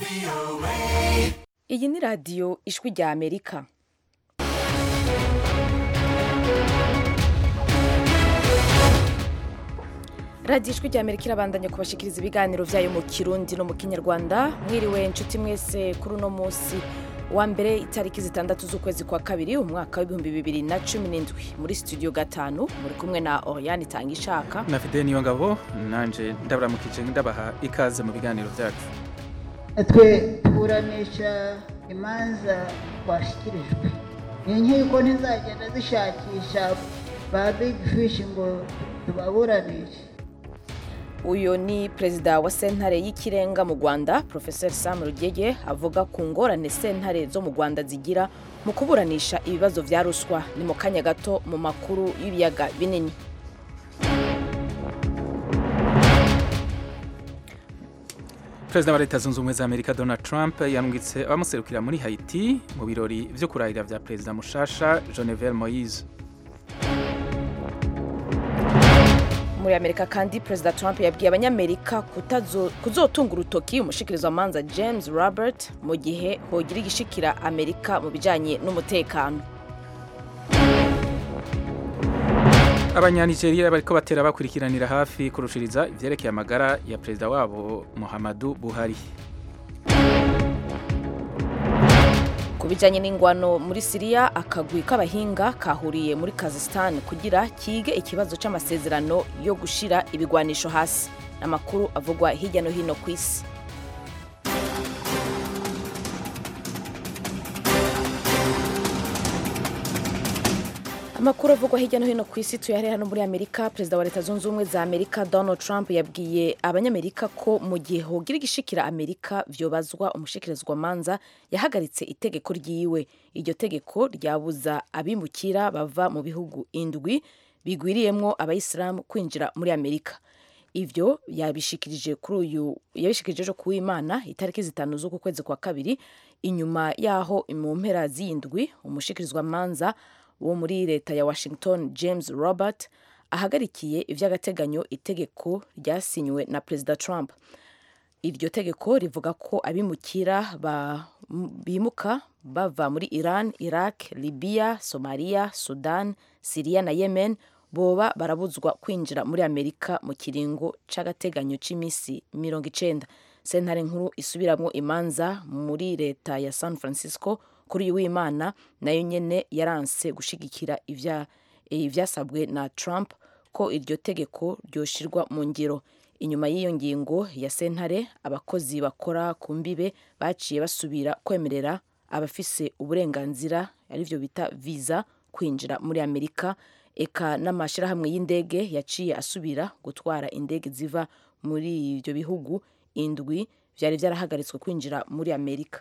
iyi ni radiyo ijwi rya amerika radiyo ijwi rya amerika irabandanya kubashikiriza ibiganiro byayo mu kirundi no mu kinyarwanda mwiriwe inshuti mwese kuri uno munsi wa mbere itariki zitandatu z'ukwezi kwa kabiri umwaka w'ibihumbi bibiri na cumi n'indwi muri studio gatanu muri kumwe na oriane itanga ishaka na fide niyo ngabo nanje ndabaramukije ndabaha ikaze mu biganiro byacu twe tuburanisha imanza twashyikirijwe ni inkiko ntizagenda zishakisha ba big fish ngo tubaburanishe uyu ni perezida wa sentare y'ikirenga mu rwanda profesor sam rugege avuga ku ngorane sentare zo mu rwanda zigira mu kuburanisha ibibazo vya ruswa ni mu kanya gato mu makuru y'ibiyaga binini perezida wa leta zunze ubumwe za amerika donald trump yambwitse abamuserukira muri haiti mu birori vyo kurahira vya perezida mushasha genevieve moise muri amerika kandi perezida trump yabwiye abanyamerika kutazo- kuzotunga urutoki umushikirizamanza james robert mu gihe hogira igishikira amerika mu bijanye n'umutekano abanyanigeriya bariko batera bakurikiranira hafi kurushiriza ivyerekeye amagara ya perezida wabo muhammadu buhari ku bijanye n'ingwano muri siriya akagwi k'abahinga kahuriye muri kazistan kugira kige ikibazo c'amasezerano yo gushira ibigwanisho hasi amakuru avugwa hirya no hino ku isi amakuru avugwa hirya no hino ku isi tuyahera hano muri amerika perezida wa leta zunze ubumwe za amerika donald trump yabwiye abanyamerika ko mu gihe hogira igishikira amerika vyobazwa umushikirizwamanza yahagaritse itegeko ryiwe iryo tegeko ryabuza abimukira bava mu bihugu indwi bigwiriyemwo abayisilamu kwinjira muri amerika ivyo yabishikirije kuri uyu yabishikirije ejo kuwimana itariki zitanu z'uku kwezi kwa kabiri inyuma yaho mu mpera z'indwi umushikirizwamanza wo muri leta ya washington james robert ahagarikiye ivy'agateganyo itegeko ryasinywe na perezida trump iryo tegeko rivuga ko abimukira ba- m- bimuka bava muri iran iraq libya somalia sudan siriya na yemen boba barabuzwa kwinjira muri amerika mu kiringo c'agateganyo c'imisi mirongo icenda sentare nkuru isubiramwo imanza muri leta ya san francisco kuri uyu w'imana nayo nyene yaranse gushigikira ivya- ivyasabwe na trump ko iryo tegeko ryoshirwa mu ngiro inyuma y'iyo ngingo ya sentare abakozi bakora ku mbibe baciye basubira kwemerera abafise uburenganzira arivyo bita visa kwinjira muri amerika eka n'amashirahamwe y'indege yaciye asubira gutwara indege ziva muri ivyo bihugu indwi vyari vyarahagaritswe kwinjira muri amerika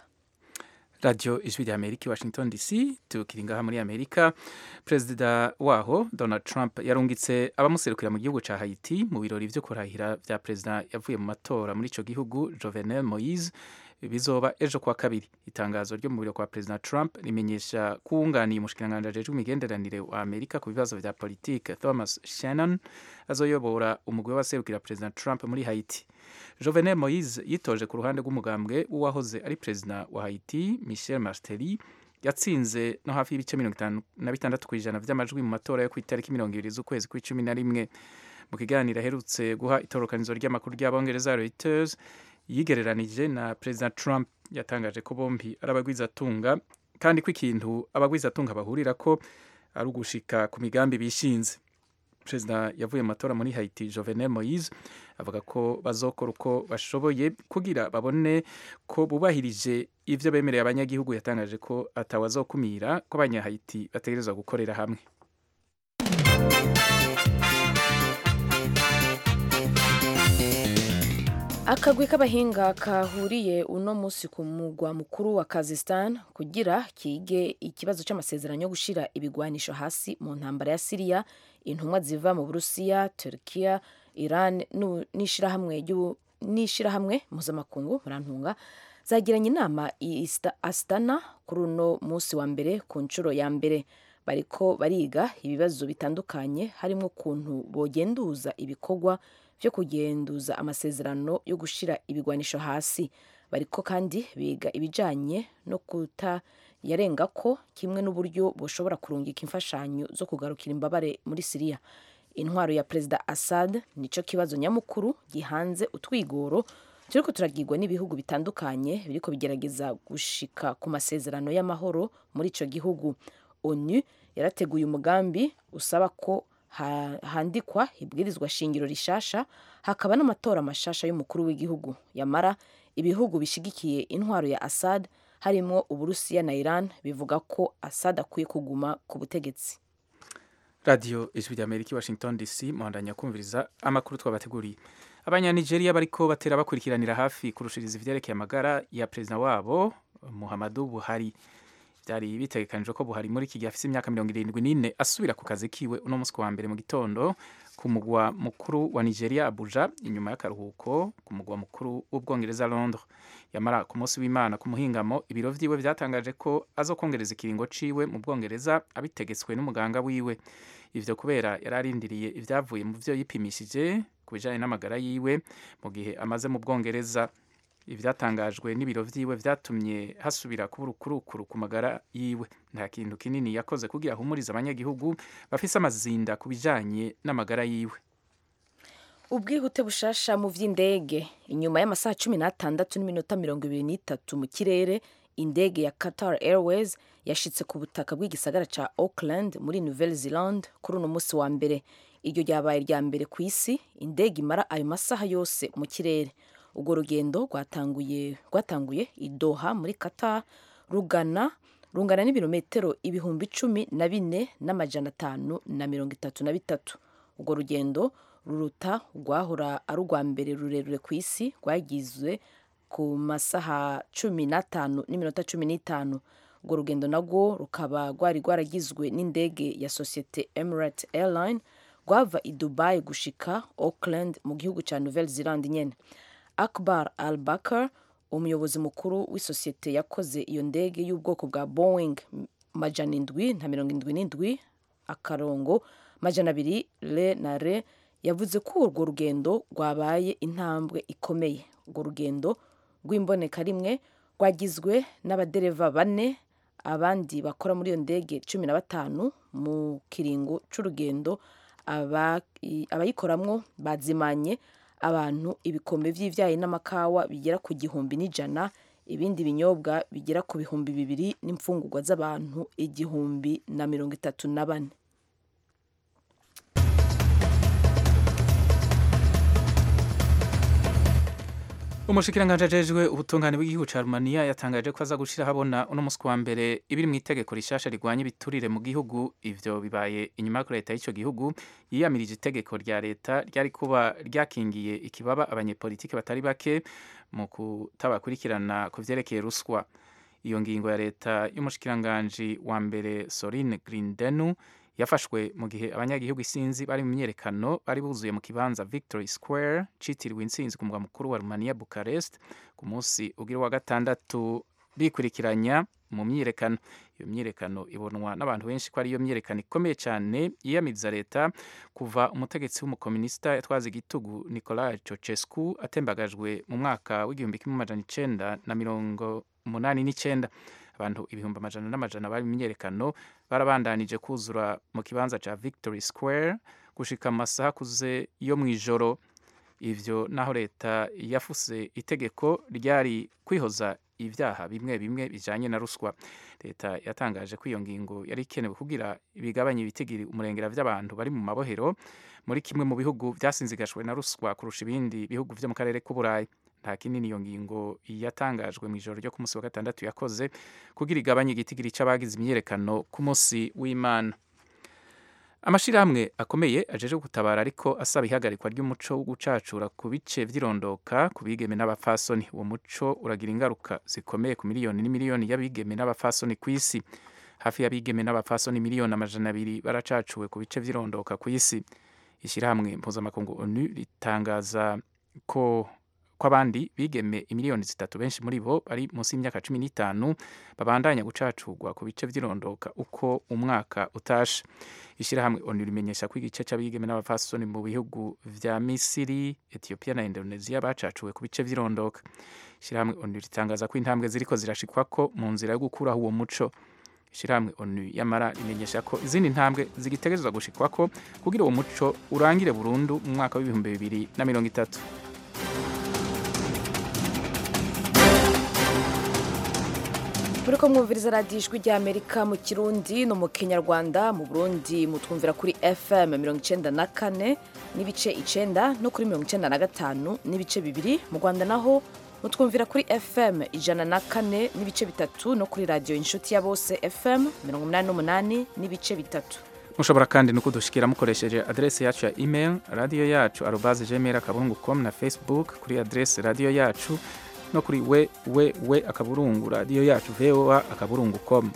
radio ijwi rya amerika i washington dc tukiri ngaha muri amerika perezida waho donald trump yarungitse abamuserukira mu gihugu ca haiti mu birori vyo kurahira vya perezida yavuye mu matora muri ico gihugu jovenel moise bizoba ejo kwa kabiri itangazo ryo mu biro kwa perezida trump rimenyesha kuwunganiye umushikiranganji ajejwe imigenderanire wa amerika ku bibazo vya politike thomas shannon azoyobora umugwi w'abaserukira perezida trump muri haiti Jovenel Moise yitoje ku ruhande rw'umugambwe w'uwahoze ari perezida wa Haiti Michel Martelly yatsinze no hafi y'ibice mirongo itanu na bitandatu ku ijana vy'amajwi mu matora yo ku itariki mirongo ibiri z'ukwezi kw'icumi na rimwe mu kiganiro aherutse guha itorokanizo ry'amakuru ry'abongereza Reuters yigereranije na perezida Trump yatangaje ko bombi ari abagwizatunga kandi ko ikintu abagwizatunga bahurira ko ari ugushika ku migambi bishinze perezida yavuye mu matora muri haiti jovenel moise avuga ko bazokora uko bashoboye kugira babone ko bubahirije ivyo bemereye abanyagihugu yatangaje ko atawazokumira ko abanyahayiti bategerezwa gukorera hamwe akagwi k'abahinga kahuriye uno munsi ku mugwa mukuru wa kazistan kugira kige ikibazo c'amasezerano yo gushira ibigwanisho hasi mu ntambara ya siriya intumwa ziva mu burusiya turkiya iran nu- n'ishirahamwe ry'u- n'ishirahamwe mpuzamakungu murantunga zagiranye inama i Ista- astana kuri uno munsi wa mbere ku nshuro ya mbere bariko bariga ibibazo bitandukanye harimo ukuntu bogenduza ibikorwa vyo kugenduza amasezerano yo gushira ibigwanisho hasi bariko kandi biga ibijanye no kuta yarenga ko kimwe n'uburyo bushobora kurungika imfashanyo zo kugarukira imbabare muri siriya intwaro ya perezida assad nico kibazo nyamukuru gihanze utwigoro turiko turagirwa n'ibihugu bitandukanye biriko bigerageza gushika ku masezerano y'amahoro muri ico gihugu onu yarateguye umugambi usaba ko ha- handikwa ibwirizwa shingiro rishasha hakaba n'amatora mashasha y'umukuru w'igihugu yamara ibihugu bishigikiye intwaro ya assad harimwo uburusiya na iran bivuga ko assad akwiye kuguma ku butegetsi radiyo ijwi rya amerika i washington dc muhandanya kumviriza amakuru twabateguriye abanyanigeriya bariko batera bakurikiranira hafi kurushiriza ivyerekeye amagara ya perezida wabo muhammadu buhari byari bitegekanijwe ko buhari muri iki gihe afise imyaka mirongo irindwi n'ine asubira ku kazi kiwe uno munsi ku wa mbere mu gitondo ku mugwa mukuru wa nigeria abuja inyuma y'akaruhuko ku mugwa mukuru w'ubwongereza londres yamara ku munsi w'imana ku muhingamo ibiro vyiwe vyatangaje ko azokongereza ikiringo ciwe mu bwongereza abitegetswe n'umuganga wiwe ivyo kubera yari arindiriye ivyavuye mu vyo yipimishije ku bijanye n'amagara yiwe mu gihe amaze mu bwongereza ivyatangajwe n'ibiro vyiwe vyatumye hasubira kuba urukurukuru ku magara yiwe nta kintu kinini yakoze kugira ahumurize abanyagihugu bafise amazinda ku bijanye n'amagara yiwe ubwihute bushasha mu vy'indege inyuma y'amasaha cumi n'atandatu n'iminota mirongo ibiri n'itatu mu kirere indege ya qatar airways yashitse ku butaka bw'igisagara ca auckland muri nouvelle zealand kuri uno munsi wa mbere iryo ryabaye irya mbere ku isi indege imara ayo masaha yose mu kirere urwo rugendo rwatanguye rwatanguye i doha muri qatar rugana rungana n'ibirometero ibihumbi cumi na bine n'amajana atanu na mirongo itatu na bitatu urwo rugendo ruruta rwahora ari urwa mbere rurerure ku isi rwagizwe ku masaha cumi n'atanu n'iminota cumi n'itanu urwo rugendo narwo rukaba rwari rwaragizwe n'indege ya sosiyete emirate airline rwava i dubai gushika auckland mu gihugu cya nouvelle zealand nyene akbar al bakar umuyobozi mukuru w'isosiyete yakoze iyo ndege y'ubwoko bwa boeing majana indwi na mirongo indwi n'indwi akarongo majana abiri re na re yavuze ko urwo rugendo rwabaye intambwe ikomeye urwo rugendo rw'imboneka rimwe rwagizwe n'abadereva bane abandi bakora muri iyo ndege cumi na batanu mu kiringo c'urugendo aba- i- abayikoramwo bazimanye abantu ibikombe vy'ivyayi n'amakawa bigera ku gihumbi n'ijana ibindi binyobwa bigera ku bihumbi bibiri n'imfungurwa z'abantu igihumbi na mirongo itatu na bane umushikiranganji ajejwe ubutungane bw'igihugu ca rumaniya yatangaje ko aza gushira habona uno musi wa mbere ibiri mu itegeko rishasha rigwanya ibiturire mu gihugu ivyo bibaye inyuma y'uko leta y'ico gihugu yiyamirije itegeko rya leta ryari kuba ryakingiye ikibaba abanyepolitiki batari bake mu kutabakurikirana ku vyerekeye ruswa iyo ngingo ya leta y'umushikiranganji wa mbere Sorine Grindenu yafashwe mu gihe abanyagihugu isinzi bari mu myerekano bari buzuye mu kibanza Victory Square citiriwe intsinzi ku mugwa mukuru wa Romania Bucharest ku munsi ugira wa gatandatu bikurikiranya mu myiyerekano iyo myiyerekano ibonwa n'abantu benshi ko ari iyo myiyerekano ikomeye cyane yiyamiriza leta kuva umutegetsi w'umukominisita yatwaza igitugu Nicolae Ceausescu atembagajwe mu mwaka w'igihumbi kimwe amajana icenda na mirongo umunani n'icenda abantu ibihumbi amajana n'amajana bari mu myiyerekano barabandanije kuzura mu kibanza ca Victory Square gushika mu masaha akuze yo mw'ijoro ivyo naho leta yafuse itegeko ryari kwihoza ivyaha bimwe bimwe bijanye na ruswa leta yatangaje ko iyo ngingo yari ikenewe kugira bigabanye ibitigiri umurengera vy'abantu bari mu mabohero muri kimwe mu bihugu vyasinzigajwe na ruswa kurusha ibindi bihugu vyo mu karere k'uburayi nta kinini iyo ngingo yatangajwe mu ijoro ryo ku munsi wa gatandatu yakoze kugira igabanye igitigiri c'abagize imyiyerekano ku munsi w'imana amashirahamwe akomeye ajeje gutabara ariko asaba ihagarikwa ry'umuco wo gucacura ku bice vy'irondoka ku bigeme n'abafasoni uwo muco uragira ingaruka zikomeye ku miliyoni n'imiliyoni y'abigeme n'abafasoni ku isi hafi y'abigeme n'abafasoni miliyoni amajana abiri baracacuwe ku bice vy'irondoka ku isi ishyirahamwe mpuzamakungu onu ritangaza ko kw'abandi bigeme imiliyoni zitatu benshi muri bo bari munsi y'imyaka cumi n'itanu babandanya gucacurwa ku bice vy'irondoka uko umwaka utashe ishyirahamwe onu rimenyesha ko igice c'abigeme n'abapfasoni mu bihugu vya misiri etiyopiya na indonesia bacacuwe ku bice vy'irondoka ishyirahamwe onu ritangaza ko intambwe ziriko zirashikwako mu nzira yo gukuraho uwo muco ishyirahamwe onu yamara rimenyesha ko izindi ntambwe zigitegerezwa gushikwako kugira uwo muco urangire burundu mu mwaka w'ibihumbi bibiri na mirongo itatu muriko mwumviriza radiyo ijwi rya amerika mu kirundi no mu kinyarwanda mu burundi mutwumvira kuri fm mirongo icenda na kane n'ibice icenda no kuri mirongo icenda na gatanu n'ibice bibiri mu rwanda naho mutwumvira kuri fm ijana na kane n'ibice bitatu no kuri radiyo inshuti ya bose fm mirongo umunani n'umunani n'ibice bitatu mushobora kandi no kudushikira mukoresheje adrese yacu ya email radiyo yacu arobaze gmail akaburungu com na facebook kuri adrese radiyo yacu no kuri we we we akaburungu radiyo yacu voa akaburungu com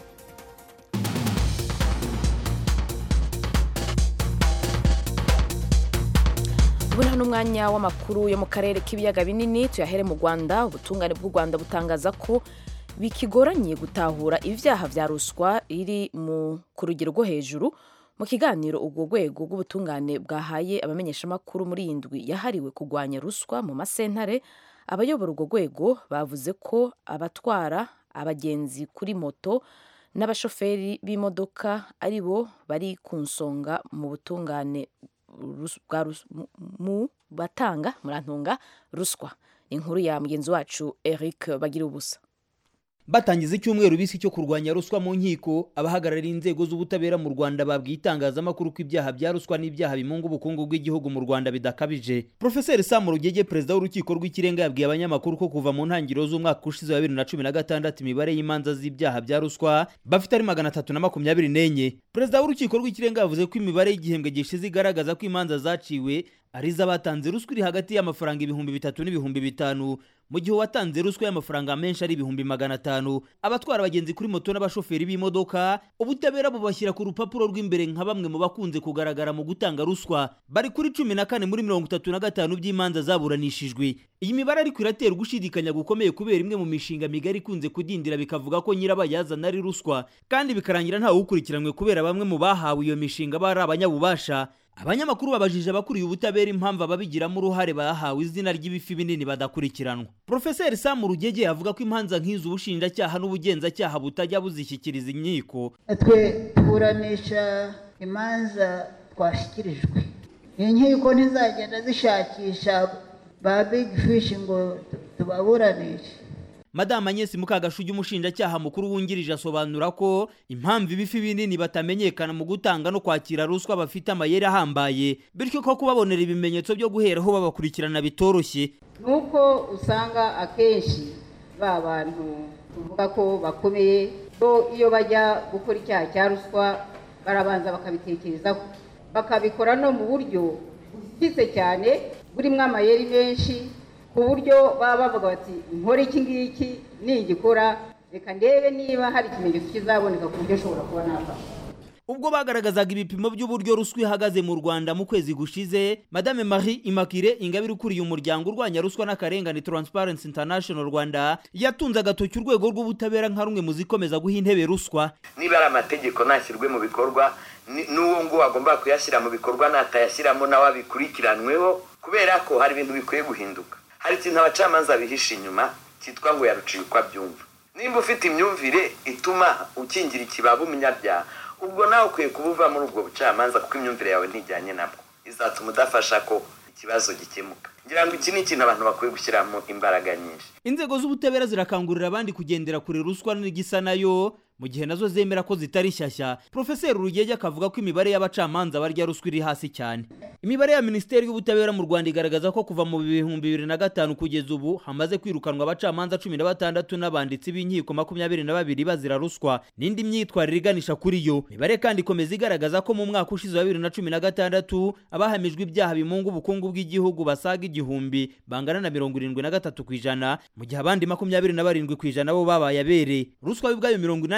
ubu nta n'umwanya w'amakuru yo mu karere k'ibiyaga binini tuyahere mu rwanda ubutungane bw'u rwanda butangaza ko bikigoranye gutahura ibyaha bya ruswa iri mu ku rugero rwo hejuru mu kiganiro urwo rwego rw'ubutungane bwahaye abamenyeshamakuru muri iyi ndwi yahariwe kurwanya ruswa mu masentare abayobora urwo rwego bavuze ko abatwara abagenzi kuri moto n'abashoferi b'imodoka ari bo bari ku nsonga mu butungane rus- bwa rus- mu- mu batanga murantunga ruswa inkuru ya mugenzi wacu eric bagira ubusa batangiza icyumweru bisi cyo kurwanya ruswa mu nkiko abahagarariye inzego z'ubutabera mu rwanda babwiye itangazamakuru ko ibyaha bya ruswa n'ibyaha bimunga ubukungu bw'igihugu mu rwanda bidakabije profeseri sam rugege perezida w'urukiko rw'ikirenga yabwiye abanyamakuru ko kuva mu ntangiriro z'umwaka ushize wa bibiri na cumi na gatandatu imibare y'imanza z'ibyaha bya ruswa bafite ari magana atatu na makumyabiri n'enye perezida w'urukiko rw'ikirenga yavuze ko imibare y'igihembwe gishize igaragaza ko imanza zaciwe ari iz'abatanze ruswa iri hagati y'amafaranga ibihumbi bitatu n'ibihumbi bitanu mu gihe uwatanze ruswa y'amafaranga menshi ari ibihumbi magana atanu abatwara abagenzi kuri moto n'abashoferi b'imodoka ubutabera bubashyira ku rupapuro rw'imbere nka bamwe mu bakunze kugaragara mu gutanga ruswa bari kuri cumi na kane muri mirongo itatu na gatanu by'imanza zaburanishijwe iyi mibare ariko iratera ugushidikanya gukomeye kubera imwe mu mishinga migari ikunze kudindira bikavuga ko nyirabayazana ari ruswa kandi bikarangira ntawe ukurikiranywe kubera bamwe mu bahawe iyo mishinga bari abanyabubasha abanyamakuru babajije abakuriye ubutabera impamvu ababigiramo uruhare bahawe izina ry'ibifi binini badakurikiranwa profeseri sam rugege avuga ko imanza nk'izo ubushinjacyaha n'ubugenzacyaha butajya buzishyikiriza inkiko twe tuburanisha imanza twashyikirijwe inkiko ntizagenda zishakisha ba big fish ngo tubaburanishe madamu anyesi mukagashugi umushinjacyaha mukuru wungirije asobanura ko impamvu ibifi binini batamenyekana mu gutanga no kwakira ruswa bafite amayeri ahambaye bityo ko kubabonera ibimenyetso byo guheraho babakurikirana bitoroshye nuko usanga akenshi ba bantu tuvuga ko bakomeye bo iyo bajya gukora icyaha cya ruswa barabanza bakabitekerezaho bakabikora no mu buryo bwise cyane burimo amayeri menshi ku buryo baba bavuga bati nkore iki ngiki nigikora reka ndebe niba hari ikimenyetso kizaboneka ku buryo ushobora kuba nafasha ubwo bagaragazaga ibipimo by'uburyo ruswa ihagaze mu rwanda mu kwezi gushize madame marie immaculee ingabire ukuriye umuryango urwanya ruswa n'akarengane transparency international rwanda yatunze agatoki urwego rw'ubutabera nka rumwe mu zikomeza guha intebe ruswa niba ari amategeko ntashyirwe mu bikorwa ni- n'uwo nguwo agomba kuyashyira mu bikorwa natayashyiramo nawe abikurikiranweho kubera ko hari ibintu bikwiye guhinduka hari ikintu abacamanza bihisha inyuma cyitwa ngo yaruciye uko abyumva nimba ufite imyumvire ituma ukingira ikibaba umunyabyaha ubwo nawe ukwiye kuba uva muri ubwo bucamanza kuko imyumvire yawe ntijyanye nabwo izatuma udafasha ko ikibazo gikemuka ngira ngo iki ni ikintu abantu bakwiye gushyiramo imbaraga nyinshi inzego z'ubutabera zirakangurira abandi kugendera kure ruswa n'igisa nayo mu gihe nazo zemera ko zitari shyashya profeseri rugege akavuga ko imibare y'abacamanza barya ruswa iri hasi cyane imibare ya minisiteri y'ubutabera mu rwanda igaragaza ko kuva mu bihumbi bibiri na gatanu kugeza ubu hamaze kwirukanwa abacamanza cumi na batandatu n'abanditsi b'inkiko makumyabiri na babiri bazira ruswa n'indi myitwarire iganisha kuri yo imibare kandi ikomeza igaragaza ko mu mwaka ushize wa bibiri na cumi na gatandatu abahamijwe ibyaha bimunga ubukungu bw'igihugu basaga igihumbi bangana na mirongo irindwi na gatatu ku ijana mu gihe abandi makumyabiri na barindwi ku ijana bo babaye abere ruswa y'ubwayo mirongo inani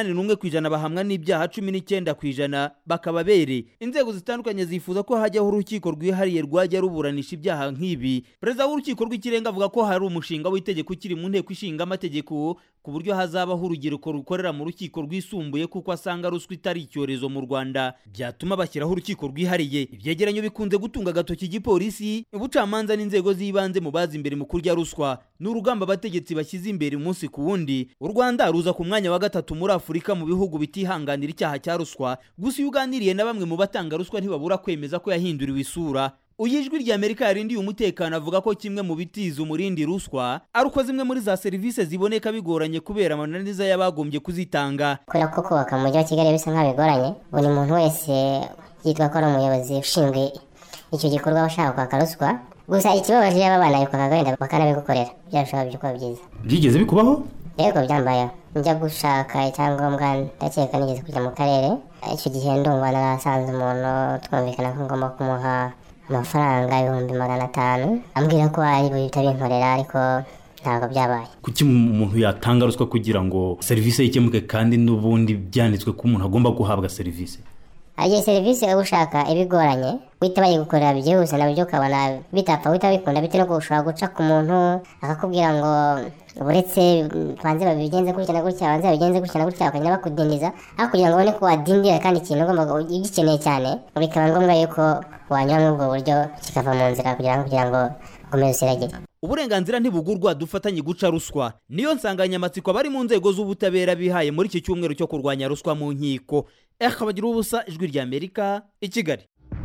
inani n'umwe ku ijana bahamwa n'ibyaha cumi n'icyenda ku ijana bakaba bere inzego zitandukanye zifuza ko hajyaho urukiko rwihariye rwajya ruburanisha ibyaha nk'ibi perezida w'urukiko rw'ikirenga avuga ko hari umushinga w'itegeko ukiri mu nteko ishinga amategeko ku buryo hazabaho urubyiruko rukorera mu rukiko rwisumbuye kuko asanga ruswa itari icyorezo mu rwanda byatuma bashyiraho urukiko rwihariye ibyegeranyo bikunze gutunga agatoki igipolisi ubucamanza n'inzego z'ibanze mu bazi imbere mu kurya ruswa ni urugamba abategetsi bashyize imbere umunsi ku wundi u rwanda ruza ku mwanya wa gatatu muri afurika mu bihugu bitihanganira icyaha cya ruswa gusa iyo uganiriye na bamwe mu batanga ruswa ntibabura kwemeza ko yahinduriwe isura uyu ijwi rya amerika yarindiye umutekano avuga ko kimwe mu bitiza umurindi ruswa ari uko zimwe muri za serivisi ziboneka bigoranye kubera amananiza y'abagombye kuzitanga kubera ko kubaka mu mujyi wa kigali bisa nk'aho bigoranye buri muntu wese yitwa ko ari umuyobozi ushinzwe icyo gikorwa ushaka kwaka ruswa gusa ikibabaje yaba abana bikwaka wenda bakanabigukorera byarushaho kuba byiza byigeze bikubaho yego byambayeho njya gushaka icyangombwa ndakeka nigeze kujya mu karere icyo gihe ndumva narasanze umuntu twumvikana ko ngomba kumuha amafaranga ibihumbi magana atanu ambwira ko ari buhita binkorera ariko ntabwo byabaye kuki umuntu yatanga ruswa kugira ngo serivisi ye ikemuke kandi n'ubundi byanditswe ko umuntu agomba guhabwa serivisi igihe serivisi uba ushaka ibigoranye guhita bayigukorera byihuse nabyo ukabona bitapfa guhita bikunda bitewe no ushobora guca ku muntu akakubwira ngo uretse banze babigenze gutya na gutya banze babigenze gutya na gutya bakagenda bakudindiza aho kugira ngo ubone ko wadindira kandi ikintu ugomba ugikeneye cyane bikaba ngombwa yuko wanyura muri ubwo buryo kikava mu nzira kugira ngo kugira ngo ukomeze usiragire uburenganzira ntibugurwa dufatanye guca ruswa niyo nsanganyamatsiko abari mu nzego z'ubutabera bihaye muri iki cyumweru cyo kurwanya ruswa mu nkiko bagira ubusa ijwi rya amerika i kigali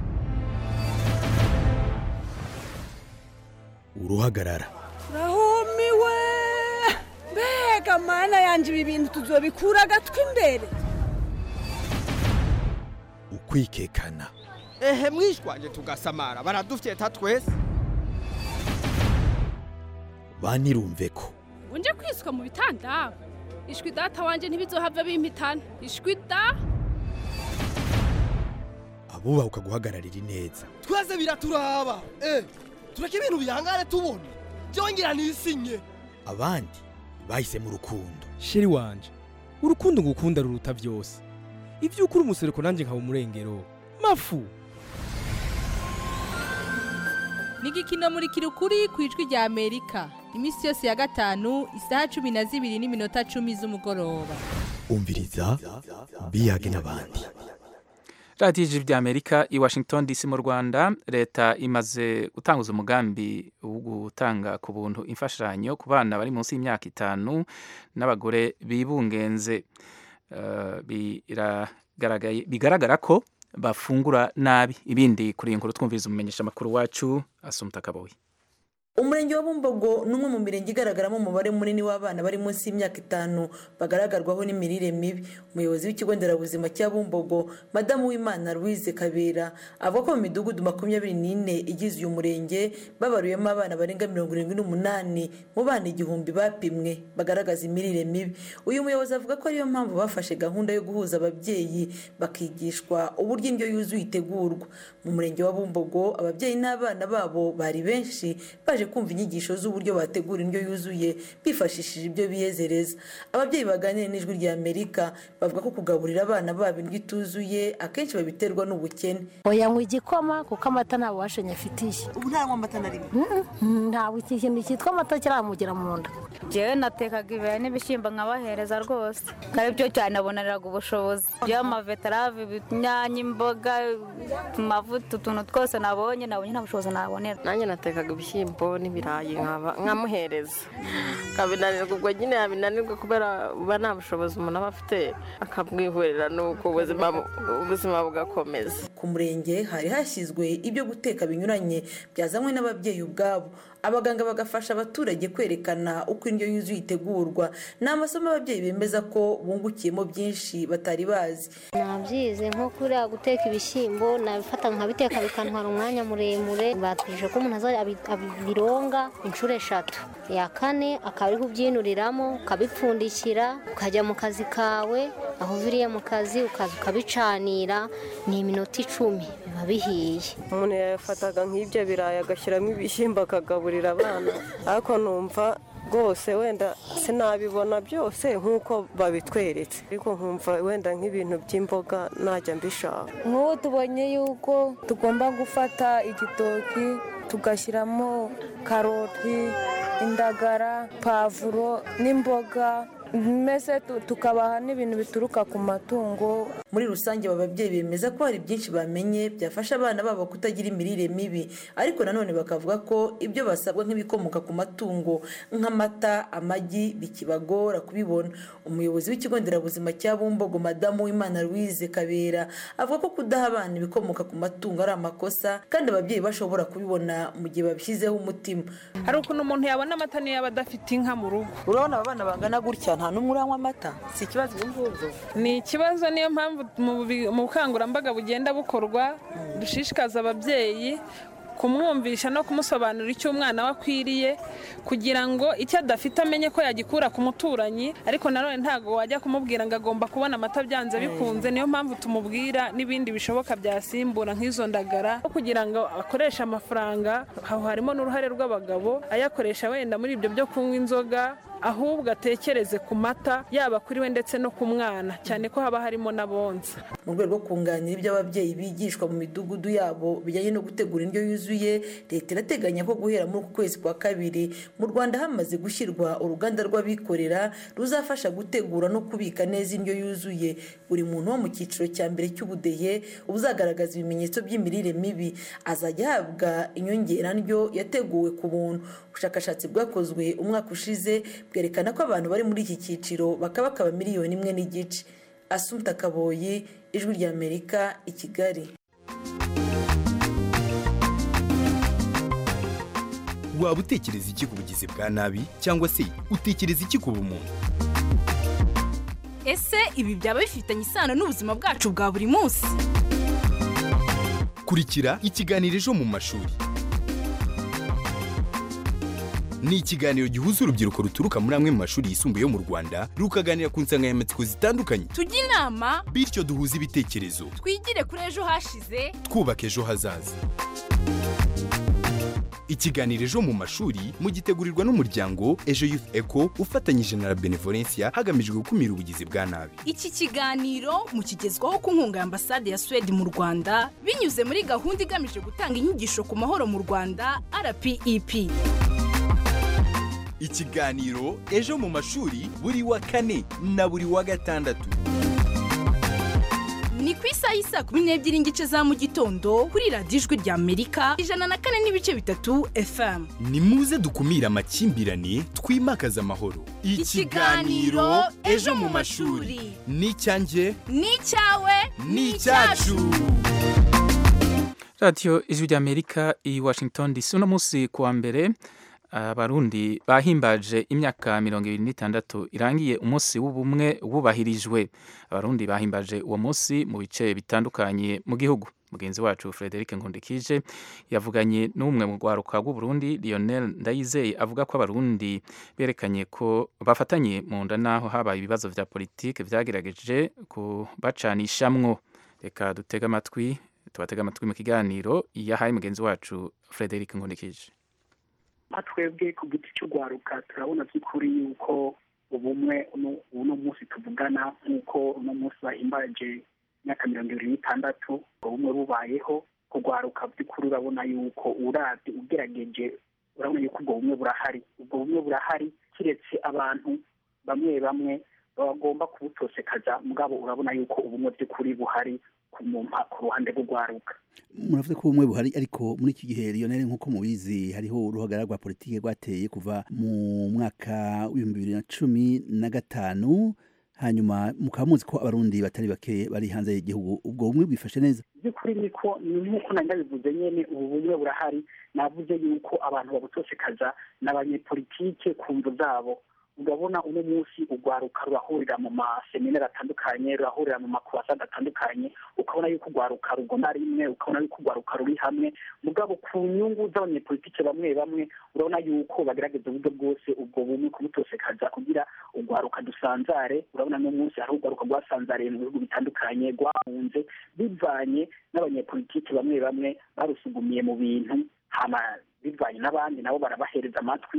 uruhagarara rahumiwe mbega mana yanjye ibi bintu tuzobikura agatwi imbere ukwikekana ehe mwishwaje tugasamara baradufyeta twese banirumve ko unje kwiswa mu bitanda ishwi data wanjye ntibizohava bimpitana ishwi da abubaha ukaguhagararira ineza twese biraturaba eh tureke ibintu bihangane tubona byongera nisinye abandi bahisemo urukundo sheri wanje urukundo ngukunda ruruta byose ibyo ukuri umusereko nanjye nkaba umurengero mafu ni igikino muri kirukuri ku ijwi rya amerika iminsi yose ya gatanu isaha cumi na zibiri n'iminota cumi z'umugoroba umviriza biyage n'abandi radiyo ijwi rya amerika i washington dc mu rwanda leta imaze gutanguza umugambi wo gutanga ku buntu imfashanyo ku bana bari munsi y'imyaka itanu n'abagore bibungenze bigaragara ko bafungura nabi ibindi kuri iyi nkuru twumviriza umumenyesha amakuru wacu asumuta akaboye umurenge wa bumbogo ni umwe mu mirenge igaragaramo umubare munini w'abana bari munsi y'imyaka itanu bagaragarwaho n'imirire mibi umuyobozi w'ikigo nderabuzima cya bumbogo madamu w'imana louise kabera avuga ko mu midugudu makumyabiri n'ine igize uyu murenge babaruyemo abana barenga mirongo irindwi n'umunani mu bana igihumbi bapimwe bagaragaza imirire mibi uyu muyobozi avuga ko ariyo mpamvu bafashe gahunda yo guhuza ababyeyi bakigishwa uburyo indyo yuzuye itegurwa mu murenge wa bumbogo ababyeyi n'abana babo bari benshi baje kumva inyigisho z'uburyo bategura indyo yuzuye bifashishije ibyo biyezereza ababyeyi baganira n'ijwi rya amerika bavuga ko kugaburira abana babo indyo ituzuye akenshi babiterwa n'ubukene oyanywa igikoma kuko amata nta bubasha nyafitiye ubu ntaranywa amata na rimwe ntabwo iki kintu cyitwa amata kiramugera mu nda njyewe natekaga ibirayi n'ibishyimbo nkabahereza rwose ari byo cyane naboneraga ubushobozi by'amavetarave inyanya imboga amavuta utuntu twose nabonye nabonye nta bushobozi nabonera nanjye natekaga ibishyimbo n'ibirayi nkamuhereza akabinanirwa ubwo nyine yabinanirwa kubera uba nta bushobozi umuntu aba afite akamwihorera nuko ubuzima bugakomeza ku murenge hari hashyizwe ibyo guteka binyuranye byazanywe n'ababyeyi ubwabo abaganga bagafasha abaturage kwerekana uko indyo yuzuye itegurwa ni amasomo ababyeyi bemeza ko bungukiyemo byinshi batari bazi nabyize nko kuriya guteka ibishyimbo nabifata nkabiteka bikantwara umwanya muremure batwije ko umuntu azajya abironga inshuro eshatu iya kane akaba ari kubyinuriramo ukabipfundikira ukajya mu kazi kawe aho uviriye mu kazi ukaza ukabicanira ni iminota icumi biba bihiye umuntu yafataga nk'ibyo birayi agashyiramo ibishyimbo akagaburira abana ariko numva rwose wenda sinabibona byose nk'uko babitweretse ariko nkumva wenda nk'ibintu by'imboga najya mbishaka nk'ubu tubonye yuko tugomba gufata igitoki tugashyiramo karoti indagara pavuro n'imboga mbese tukabaha n'ibintu bituruka ku matungo muri rusange aba babyeyi bemeza ko hari byinshi bamenye byafasha abana babo kutagira imirire mibi ariko nanone bakavuga ko ibyo basabwa nk'ibikomoka ku matungo nk'amata amagi bikibagora kubibona umuyobozi w'ikigo nderabuzima cya bumbogo madamu w'imana louise kabera avuga ko kudaha abana ibikomoka ku matungo ari amakosa kandi ababyeyi bashobora kubibona mu gihe babishyizeho umutima hari ukuntu umuntu yabona amata niyo yaba adafite inka mu rugo urabona aba bana bangana gutya nta n'umwe uranywa amata si ikibazo ubu ngubu ni ikibazo niyo mpamvu mu bukangurambaga bugenda bukorwa dushishikaza ababyeyi kumwumvisha no kumusobanurira icyo umwana we akwiriye kugira ngo icyo adafite amenye ko yagikura ku muturanyi ariko nanone ntabwo wajya kumubwira ngo agomba kubona amata byanze bikunze niyo mpamvu tumubwira n'ibindi bishoboka byasimbura nk'izo ndagara kugira ngo akoreshe amafaranga aho harimo n'uruhare rw'abagabo ayakoresha wenda muri ibyo byo kunywa inzoga ahubwo atekereze ku mata yaba kuri we ndetse no ku mwana cyane ko haba harimo n'abonsa mu rwego rwo kunganira ibyo ababyeyi bigishwa mu midugudu yabo bijyanye no gutegura indyo yuzuye leta irateganya ko guhera muri uku kwezi kwa kabiri mu rwanda hamaze gushyirwa uruganda rw'abikorera ruzafasha gutegura no kubika neza indyo yuzuye buri muntu wo mu cyiciro cya mbere cy'ubudehe uzagaragaza ibimenyetso by'imirire mibi azajya ahabwa inyongerandyo yateguwe ku buntu ubushakashatsi bwakozwe umwaka ushize bwerekana ko abantu bari muri iki cyiciro bakaba bakaba miliyoni imwe n'igice asumta kaboyi ijwi ry'amerika i kigali waba utekereza iki ku bugizi bwa nabi cyangwa se utekereza iki ku bumuntu ese ibi byaba bifitanye isano n'ubuzima bwacu bwa buri munsi kurikira ikiganiro ejo mu mashuri ni ikiganiro gihuza urubyiruko ruturuka muri amwe mu mashuri yisumbuye yo mu rwanda rukaganira ku nsanganyamatsiko zitandukanye tujye inama bityo duhuze ibitekerezo twigire kuri ejo hashize twubaka ejo hazaza ikiganiro ejo mu mashuri mugitegurirwa n'umuryango ejo youth eco ufatanyije na la benevolencia hagamijwe gukumira ubugizi bwa nabi iki kiganiro mukigezwaho ku nkunga ya ambasade ya suwede mu rwanda binyuze muri gahunda igamije gutanga inyigisho ku mahoro mu rwanda rpep ikiganiro ejo mu mashuri buri wa kane na buri wa gatandatu ni ku isaha y'isaa kumi n'ebyiri n'igice za mu gitondo kuri radiyo ijwi rya amerika ijana na kane n'ibice bitatu fm ni muze dukumire amakimbirane twimakaze amahoro ikiganiro ejo mu mashuri ni icyanjye ni icyawe ni icyacu radiyo ijwi rya amerika i washington dc uno munsi kuwa mbere abarundi bahimbaje imyaka mirongo ibiri n'itandatu irangiye umunsi w'ubumwe wubahirijwe abarundi bahimbaje uwo munsi mu bice bitandukanye mu gihugu mugenzi wacu frederic nkundikije yavuganye n'umwe mu rwaruka rw'uburundi lionel ndayizeye avuga ko abarundi berekanye ko bafatanye mu nda n'aho habaye ibibazo vya politike vyagerageje kubacanishamwo reka dutege amatwi tubatege amatwi mu kiganiro yahaye mugenzi wacu frederic nkundikije nka twebwe ku giti cy'urwaruka turabona by'ukuri yuko ubumwe uno munsi tuvugana nk'uko uno munsi bahimbaje imyaka mirongo ibiri n'itandatu ubumwe bubayeho kurwaruka by'ukuri urabona yuko urabye ugerageje urabona yuko ubwo bumwe burahari ubwo bumwe burahari kiretse abantu bamwe bamwe bagomba kubutosekaza mugabo urabona yuko ubumwe by'ukuri buhari ku ruhande rw'urwaruka muravuze ko ubumwe buhari ariko muri iki gihe Lionel nk'uko mubizi hariho uruhagarara rwa politiki rwateye kuva mu mwaka w'ibihumbi bibiri na cumi na gatanu hanyuma mukaba muzi ko abarundi batari bake bari hanze y'igihugu ubwo bumwe bwifashe neza by'ukuri niko ni nk'uko nari ndabivuze nyine ubu bumwe burahari navuze yuko abantu babutosekaza n'abanyepolitike ku mvu zabo urabona uno munsi urwaruka rurahurira mu maseminari atandukanye rurahurira mu makurasade atandukanye ukabona yuko urwaruka rugona rimwe ukabona yuko urwaruka ruri hamwe mugabo ku nyungu z'abanyepolitike bamwe bamwe urabona yuko bagerageza uburyo bwose ubwo bumwe kubutosekaza kugira urwaruka dusanzare urabona no munsi hari urwaruka rwasanzariye mu bihugu bitandukanye rwahunze bivanye n'abanyepolitike bamwe bamwe barusugumiye mu bintu hama bivanye n'abandi nabo barabahereza amatwi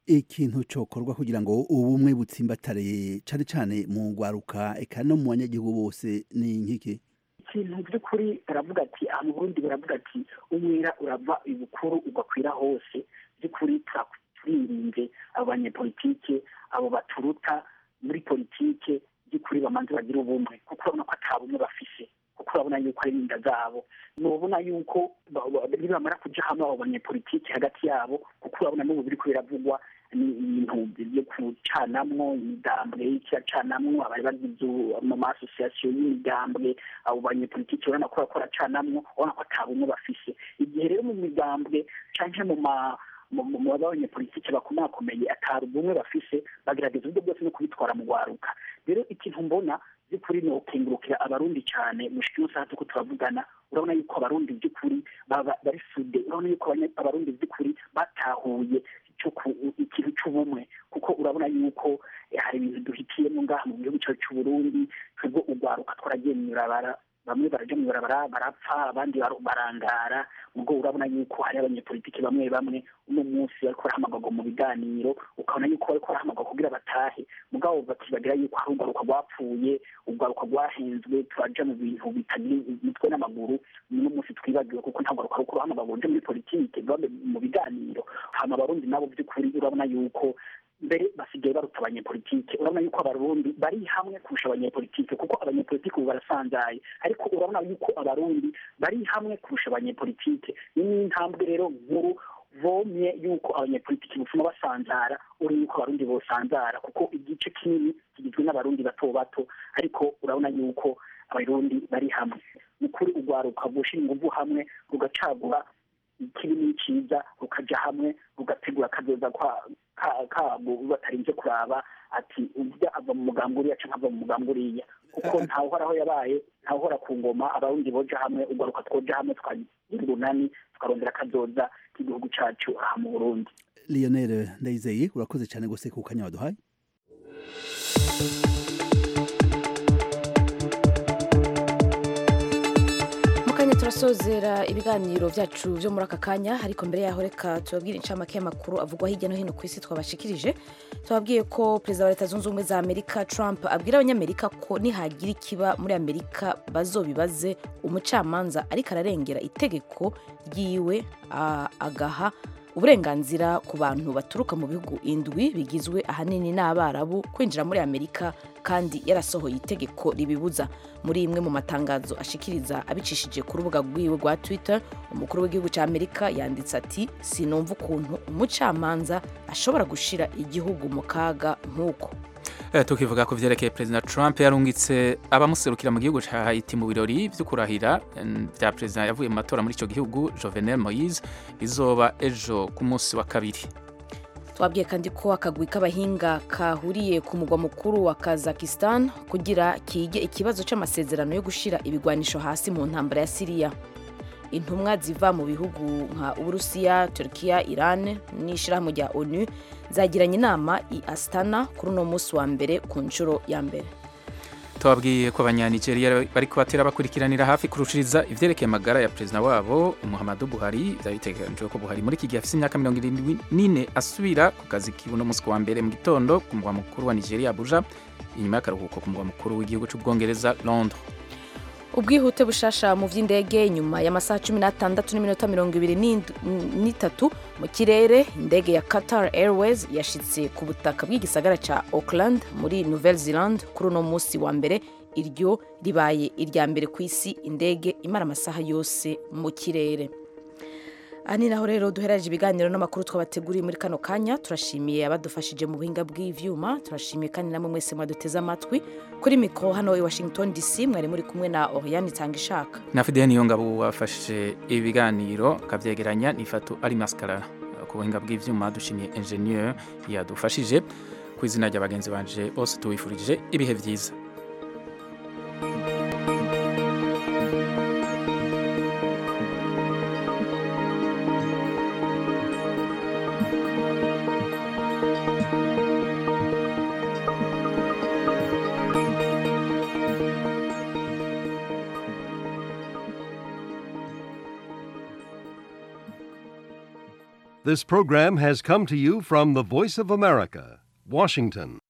ikintu cokorwa kugira ngo ubumwe butsimbatare cane cane mu gwaruka eka no mu banyagihugu bose ni nkiki ikintu by'ukuri baravuga ati aha mu burundi baravuga ati umwera urava ibukuru ugakwira hose by'ukuri turirinze abo banyepolitike abo baturuta muri politike by'ukuri bamanze bagira ubumwe kuko urabona ko ata bumwe bafise kuko urabona yuko ari inda zabo nubona yuko nibamara kuja hamwe abo banyepolitike hagati yabo kuko urabona n'ubu biriko biravugwa ni ibintu byo kucanamwo imigambwe kiracanamwo abari bagize mu masosiyasiyo y'imigambwe abo banyepolitike urabona ko barako baracanamwo urabona ko ata bumwe bafise igihe rero mu migambwe canke mu ma mu banyepolitike bakomakomeye atari ubumwe bafise bagerageza uburyo bwose no kubitwara mu gwaruka rero ikintu mbona by'ukuri ni ukengurukira abarundi cyane mushiki yose hasi ko turavugana urabona yuko abarundi by'ukuri bari sude urabona yuko abarundi by'ukuri batahuye ikintu cy'ubumwe kuko urabona yuko hari ibintu duhitiyemo ngaha mu gihugu cyacu cy'uburundi twebwe ugwaruka twaragiye mu ibarabara bamwe baraja mu ibarabara barapfa abandi barangara ubwo urabona yuko hari abanyepolitiki bamwe bamwe uno munsi bariko barahamagagwa mu biganiro ukabona yuko bariko barahamagagwa kugira batahe mugabo bakibagira yuko hari urwaruka rwapfuye urwaruka rwahenzwe turaja mu bintu bitagira imitwe n'amaguru uno munsi twibagiwe kuko nta rwaruka ruko ruhamagagwa ruje muri politike mu biganiro hama abarundi nabo by'ukuri urabona yuko mbere basigaye baruta abanyepolitike urabona yuko abarundi bari hamwe kurusha abanyepolitike kuko abanyepolitike ubu barasanzaye ariko urabona yuko abarundi bari hamwe kurusha abanyepolitike ni n'intambwe rero nkuru vomye yuko abanyepolitiki butuma basanzara uri yuko abarundi bosanzara kuko igice kinini kigizwe n'abarundi bato bato ariko urabona yuko abarundi bari hamwe ni kuri urwaruka gushira inguvu hamwe rugacagura ikibi n'iciza rukaja hamwe rugategura akazoza kabo batarinze kuraba ati urya ava mu mugambi uriya canke ava mu mugambi uriya kuko ntawuhoraho yabaye ntawuhora ku ngoma abarundi boja hamwe urwaruka twoja hamwe tukagira urunani tukarondera akazoza k'igihugu cacu aha mu burundi lionel ndayizeye urakoze cyane gose ku kanya waduhaye mukanya turasozera ibiganiro byacu byo muri aka kanya ariko mbere yaho reka tubabwire incamake y'amakuru avugwa hirya no hino ku isi twabashikirije tubabwiye ko perezida wa leta zunze ubumwe za amerika trump abwira abanyamerika ko nihagira ikiba muri amerika bazobibaze umucamanza ariko ararengera itegeko ryiwe agaha uburenganzira ku bantu baturuka mu bihugu indwi bigizwe ahanini n'abarabu kwinjira muri amerika kandi yarasohoye itegeko ribibuza muri imwe mu matangazo ashikiriza abicishije ku rubuga rwiwe rwa twitter umukuru w'igihugu cya amerika yanditse ati sinumva ukuntu umucamanza ashobora gushira igihugu mu kaga nk'uko tukivuga ku byerekeye perezida trump yarungitse abamuserukira mu gihugu cya haiti mu birori byo kurahira bya perezida yavuye mu matora muri icyo gihugu jovenel moise bizoba ejo ku munsi wa kabiri twabwiye kandi ko akagwi k'abahinga kahuriye ku mugwa mukuru wa kazakistan kugira kige ikibazo cy'amasezerano yo gushyira ibigwanisho hasi mu ntambara ya siriya intumwa ziva mu bihugu nka uburusiya turkiya iran n'ishyirahamwe rya onu zagiranye inama i astana kuri uno munsi wa mbere ku nshuro ya mbere tubabwiye ko abanyanigeriya bari kubatera bakurikiranira hafi kurushiriza ivyerekeye amagara ya perezida wabo muhammadu buhari byari biteganijwe ko buhari muri iki gihe afite imyaka mirongo irindwi n'ine asubira ku kazi kibuno munsi wa mbere mu gitondo ku mugwa mukuru wa nigeria abuja inyuma y'akaruhuko ku mugwa mukuru w'igihugu cy'ubwongereza londres ubwihute bushasha mu by'indege nyuma y'amasaha cumi n'atandatu n'iminota mirongo ibiri n'itatu mu kirere indege ya qatar airways yashitse ku butaka bw'igisagara cya auckland muri nouvelle zealand kuri uno munsi wa mbere iryo ribaye irya mbere ku isi indege imara amasaha yose mu kirere aha ni naho rero duherereje ibiganiro n'amakuru twabateguriye muri kano kanya turashimiye abadufashije mu buhinga bw'ivyuma turashimiye kandi namwe mwese mwaduteze amatwi kuri mikoro hano i washington dc mwari muri kumwe na oriane itanga ishaka na fidel niyongabo wafashije ibiganiro akavyegeranya nifatu ari maskarara ku buhinga bw'ivyuma dushimiye ingenieur yadufashije ku izina rya bagenzi banje bose tuwifurije ibihe vyiza This program has come to you from the Voice of America, Washington.